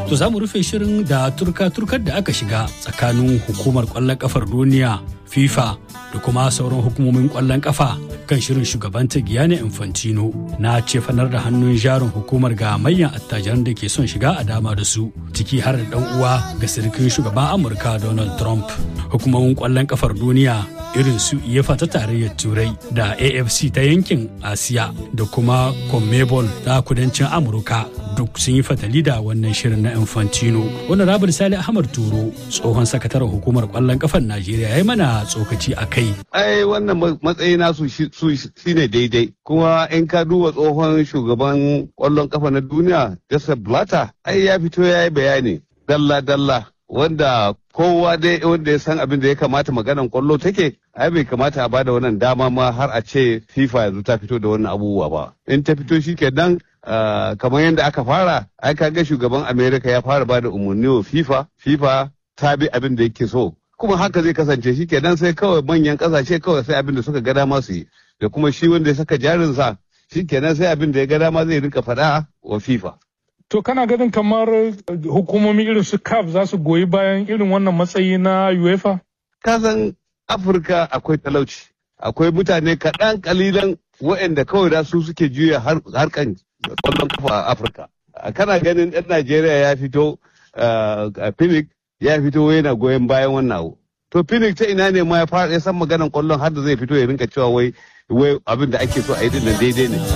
To za mu rufe shirin da turka-turkar da aka shiga tsakanin hukumar kwallon kafar duniya FIFA da kuma sauran hukumomin kwallon kafa kan shirin shugabanta Giyane Infantino na cefanar da hannun jarin hukumar ga manyan attajiran da ke son shiga a dama da su ciki har da dan uwa ga sirkin shugaban Amurka Donald Trump. Hukumomin kwallon kafar duniya irin su UEFA ta tarayyar Turai da AFC ta yankin Asiya da kuma CONMEBOL ta kudancin Amurka duk sun yi fatali da wannan shirin na Infantino. Wani Rabar Sale Ahmad Turo tsohon sakataren hukumar kwallon kafar Najeriya ya yi mana tsokaci a kai. Ai wannan matsayi nasu su shine daidai kuma in ka duba tsohon shugaban kwallon kafa na duniya Joseph Blatter ai ya fito ya yi bayani dalla-dalla wanda kowa dai wanda ya san abin da ya kamata maganan kwallo take ai bai kamata a bada wannan dama ma har a ce FIFA yanzu ta fito da wannan abubuwa ba in ta fito shi kenan Uh, kamar yadda aka fara ai ga shugaban america ya fara bada umarni wa fifa fifa ta bi abin da yake so kuma haka zai kasance shi kenan sai kawai manyan kasashe kawai sai abin da suka ga dama su yi da kuma shi wanda ya saka jarinsa shi kenan sai abin da ya ga dama zai rinka faɗa wa fifa To kana ganin kamar hukumomi irin su CAF za su goyi bayan irin wannan matsayi na UEFA? Kasan Afirka akwai talauci, akwai mutane kaɗan kalilan waɗanda kawai da su suke juya harkan kwallon kafa a Afirka. Kana ganin ɗan Najeriya ya fito a Phoenix ya fito yana goyon bayan wannan abu. To Phoenix ta ina ne ma ya fara ya san maganan kwallon har da zai fito ya rinka cewa wai wai abin da ake so a yi din daidai ne.